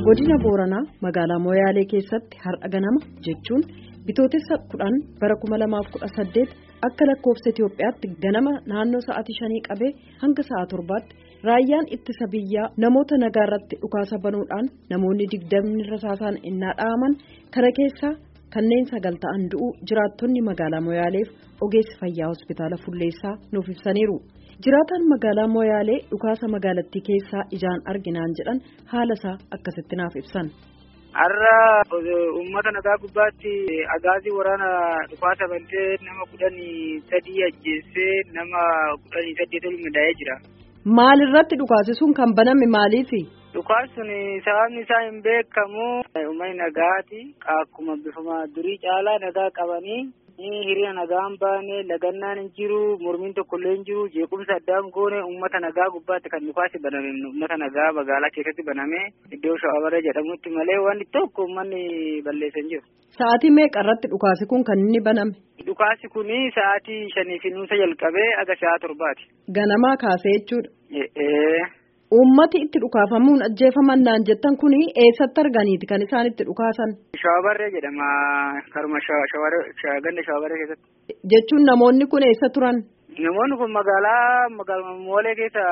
godina booranaa magaalaa moyaalee keessatti har'a ganama jechuun bitootessa kudhan bara 2018 akka lakkoofsa itiyoophiyaatti ganama naannoo sa'aatii shanii qabee hanga sa'a torbaatti raayyaan ittisa biyyaa namoota nagaa irratti dhukaasa banuudhaan namoonni digdamni rasaasaan innaa dha'aman kana keessaa kanneen sagal ta'an du'uu jiraattonni magaalaa moyaaleef ogeessi fayyaa hospitaala fulleessaa nuuf ibsaniiru. jiraataan magaalaa moyaalee dhukaasa magaalattii keessaa ijaan arginaan jedhan haala isaa akkasitti naaf ibsan. har'a uummata nagaa gubbaatti agaazii waraana dhukaasa bantee nama kudhanii sadii ajjeessee nama kudhanii saddeet ol madaa'ee jira. maalirratti dhukaasi sun kan baname maaliifi. dhukaasni sun sababni isaa hin beekamu uummanni nagaati akkuma bifuma durii caalaa nagaa qabanii. hiriira nagaan baane lagannaan hin jiru mormiin tokkollee hin jiru jeequmsa addaan goone uummata nagaa gubbaatti kan dhukaasi baname uummata nagaa magaalaa keessatti baname iddoo shawaabarra jedhamutti malee wanti tokko uummanni balleessan jiru. Sa'aatii meeqa irratti dhukaasi kun kan inni baname? Dhukaasi kun sa'aatii shanii fi nuusa jalqabee aga sa'a torbaati. Ganamaa kaasee jechuudha. Uummati itti dhukaafamuun ajjeefaman naan jettan kuni eessatti arganiiti kan isaan itti dhukaasan? Shawabarree jedhama. Karuma ganda shawabarree keessatti. Jechuun namoonni kun eessa turan? Namoonni kun magaalaa magaalaa moolee keessa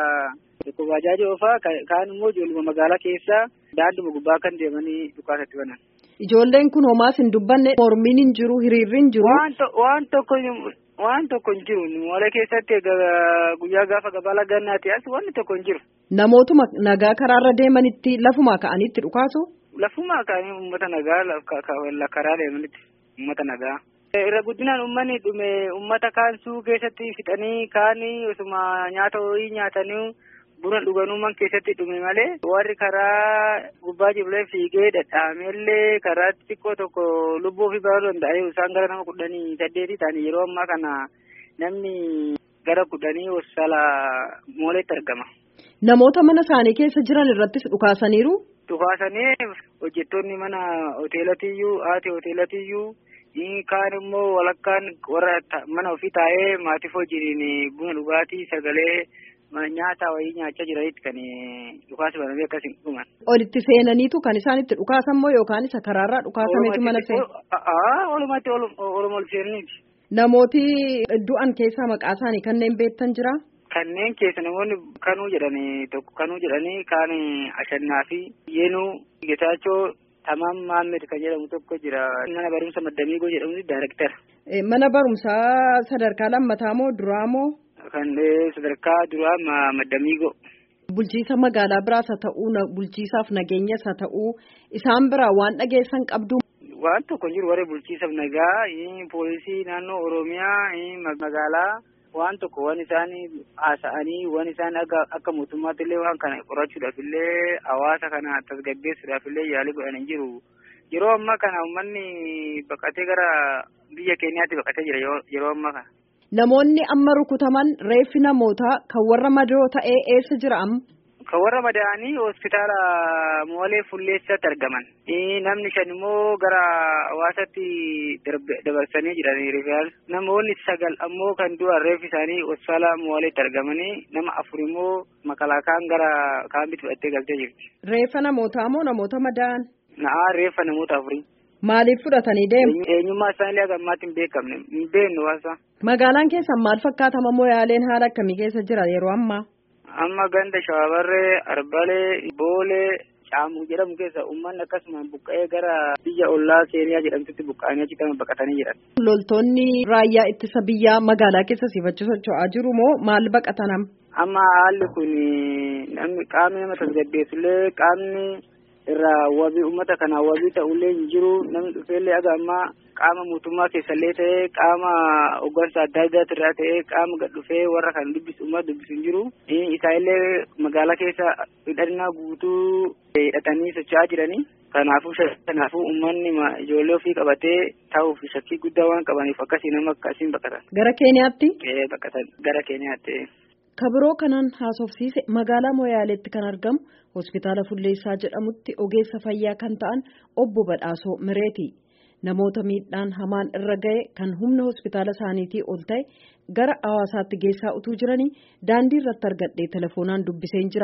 tokko bajaajii oofaa kaan immoo ijoolluma magaalaa keessa daanduma gubbaa kan deemanii dhukaasatti banan. Ijoolleen kun homaas hin dubbanne mormiin hin jiru hiriirri hin jiru. Waan tokko waan tokko hin jiru moolee keessatti guyyaa gaafa gabaa lagannaati as wanni tokko hin jiru. Namootuma nagaa karaarra deemanitti lafuma ka'anitti dhukaasu. Lafuma ka'anii uummata nagaa karaa deemanitti uummata nagaa. Irra guddinaan uummanni dhume uummata kaan suu keessatti fixanii kaanii osuma nyaata horii nyaatanii buna dhuganuuman keessatti dhume malee warri karaa gubbaa jiblee fiigee dhadhaamellee karaa xiqqoo tokko lubbuu fi baruu danda'e isaan gara nama kudhanii saddeetii ta'anii yeroo ammaa kana namni gara kudhanii hospitaala mooleetti argama. Namoota mana isaanii keessa jiran irrattis dhukaasaniiru. Dhukaasanii hojjettoonni mana hoteelatiyyuu haati hoteelatiyyuu kaan immoo walakkaan warra mana ofii taa'ee maatiif hojiin buna dhugaatii sagalee. nyaata wayii nyaachaa jiranitti kan dhukaasa banamee akkasiin dhuman. Olitti seenaniitu kan isaan itti dhukaasan moo yookaan isa karaarraa dhukaasameetu mana seenu? Olumatti oluma ol seenaniiti. Namooti du'an keessaa maqaa isaanii kanneen beektan jira? Kanneen keessa namoonni kanuu jedhanii tokko kanuu jedhanii kaan ashannaa fi yeenuu getaachoo tamaam maammed kan jedhamu tokko jira. Mana barumsa maddamiigoo jedhamu daayirektara. Mana barumsaa sadarkaa lammataa moo duraa moo? Kan sadarkaa duraa maddamiigoo. Bulchiisa magaalaa biraas haa ta'uu bulchiisaaf nageenyas haa ta'uu isaan biraa waan dhageessan qabdu. Waan tokko jiru warri bulchiisaaf nagaa poolisii naannoo Oromiyaa magaalaa waan tokko waan isaan haasa'anii waan isaan akka mootummaatti illee waan kana qorachuudhaaf illee hawaasa kana tasgabbeessuudhaaf illee yaalii godhan hin jiru. Yeroo ammaa kana uummanni baqatee gara biyya keenyaatti baqatee jira yeroo ammaa kana. Namoonni amma rukutaman reeffi namootaa kan warra madoo ta'ee eessa jira amma? Kan warra madaa'anii hospitaala moolee fulleessatti argaman. Namni shan immoo gara hawaasaatti dabarsanii jiranii rifaal. Namoonni sagal ammoo kan du'an reeffi isaanii hospitaala mooleetti argamanii nama afur immoo makalaakaan gara kaambitti fudhattee galtee jirti. Reeffa namootaa moo namoota madaa'an? Na'aa reeffa namoota afurii. Maaliif fudhatanii deemu? Eenyummaa isaanii akka ammaatti hin beekamne hin beeknu waasa. Magaalaan keessan maal fakkaatama moo yaaleen haala akkamii keessa jira yeroo ammaa? Amma ganda shawabarree, arbalee, boolee, caamuu jedhamu keessa uummanni akkasumaan buqqa'ee gara biyya ollaa seeniyaa jedhamtutti buqqa'anii achi kan baqatanii jiran. Loltoonni raayyaa ittisa biyyaa magaalaa keessa siifachuu socho'aa jiru moo maal baqatanam? Amma haalli kun namni qaamni nama tasgabbeessullee qaamni. irraa wabii uummata kanaa wabii ta'ullee hin jiru namni dhufeellee aga ammaa qaama mootummaa keessallee ta'ee qaama hoggansa adda addaati irraa ta'ee qaama gad dhufee warra kan dubbisu uummata dubbisu hin jiru isaanillee magaalaa keessa hidhannaa guutuu hidhatanii socho'aa jiranii kanaafuu kanaafuu uummanni ijoollee ofii qabatee taa'uuf shakkii guddaa waan qabaniif akkasii nama akkasiin baqatan. Gara Keeniyaatti? Baqatan gara Keeniyaatti. kabiroo kanaan haasofsiise magaalaa moyaaleetti kan argamu hospitaala fulleessaa jedhamutti ogeessa fayyaa kan ta'an obbo Badhaasoo Mireeti namoota miidhaan hamaan irra ga'e kan humna hospitaala isaaniitii ol ta'e gara hawaasaatti geessaa utuu jiranii daandii irratti argadhee telefoonaan dubbiseen jira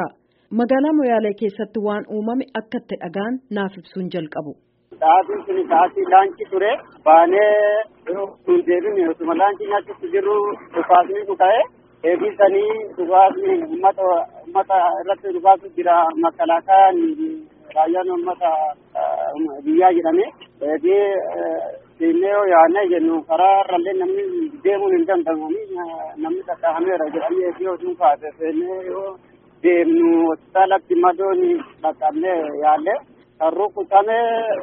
magaalaa Moyaalee keessatti waan uumame akka itti dhagaan naaf ibsuun jalqabu. Sa'aatiin sun sa'aatii laancii ture baanee sun deebine osuma laancii nyaachutti jirru dhukaasni kuka'e eegisanii dhukaasni uummata uummata irratti dhukaasu jira makalaakayaan raayyaan uummata biyyaa jedhame eegee seennee yoo yaadne jennu karaa irrallee namni deemuun hin danda'amu namni qaqqabameera jedhamee eegee osoo kaase seennee yoo deemnu hospitaalatti madoon dhaqqabnee yaalle kan rukutame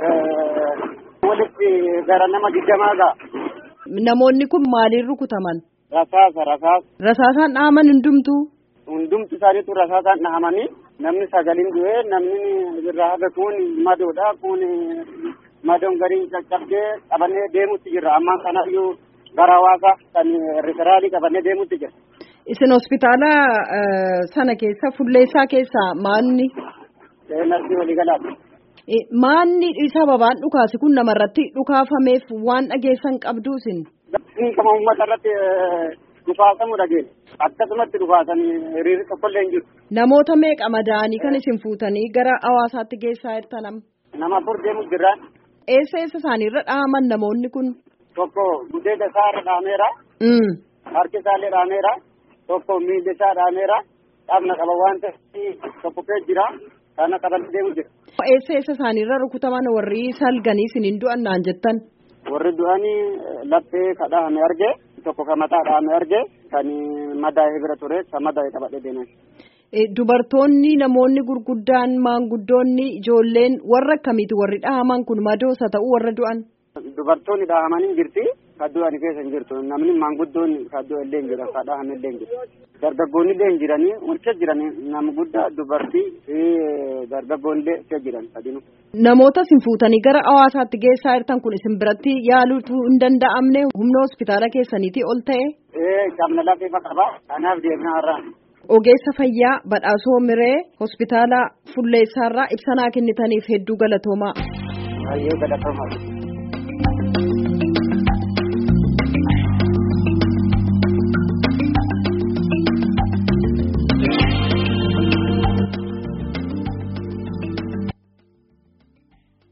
walitti gara nama digdamaa ga'a. Namoonni kun maaliin rukutaman? Rasaasa rasaasa. Rasaasaan dhahaman hundumtuu? Hundumti isaaniitu rasaasaan dhahamanii namni sagaliin du'ee namni irraa hafe kun madoodha kun madoon gariin caccabdee qabannee deemutti jirra ammaan kanayyuu gara hawaasa kan riferaalii qabannee deemutti jira. Isin hospitaala sana keessa fulleessaa keessaa maanni? Narsi waliigalaati. Maanni sababaan dhukaasi kun namarratti dhukaafameef waan dhageessan qabdu isin? Kama uummata irratti dhukaasamu dhageenya. Akkasumatti dhukaasanii hiriirri tokkollee hin jiru. Namoota meeqa madaa'anii kan isin fuutanii gara hawaasaatti geessaa jirtan? Nama afur deemu jirra. Eessa eessa isaaniirra dhahaman namoonni kun? Tokko gudeeda isaa irra dhahameera. Harki isaallee dhahameera. Tokko miilli isaa dhahameera. Dhaabna qaba waan ta'eef tokko kee jira. Kana qabanii deemu jira. Eessa eessa isaaniirra rukutaman warri salganii isiniin du'an naan jettan? Warri du'anii laphee ka dhahame arge tokko ka mataa dhahame arge kan madaa'ee bira ture kan madaa'ee qabadhee deeman. Dubartoonni namoonni gurguddaan maanguddoonni ijoolleen warra akkamiiti warri dhahaman kun madoosa ta'uu warra du'an? Dubartoonni dhahamanii jirti kan du'an keessa hin jirtu namni maanguddoonni kan du'an illee hin jira kan dhahame illee hin jiru. Dargaggoonni illee hin jiranii walitti jiran nama guddaa dubartii fi dargaggoonni illee keessa jiran sadinu. Namoota isin fuutanii gara hawaasaatti geessaa jirtan kun isin biratti yaaluutu hin danda'amne humna hospitaala keessaniitii ol ta'e? Ee qabna lafee qaba kanaaf deemnaa irraa. Ogeessa fayyaa badhaasoo miree hospitaala fulleessaarraa ibsanaa kennitaniif hedduu galatoomaa. Baay'ee galatoomaa.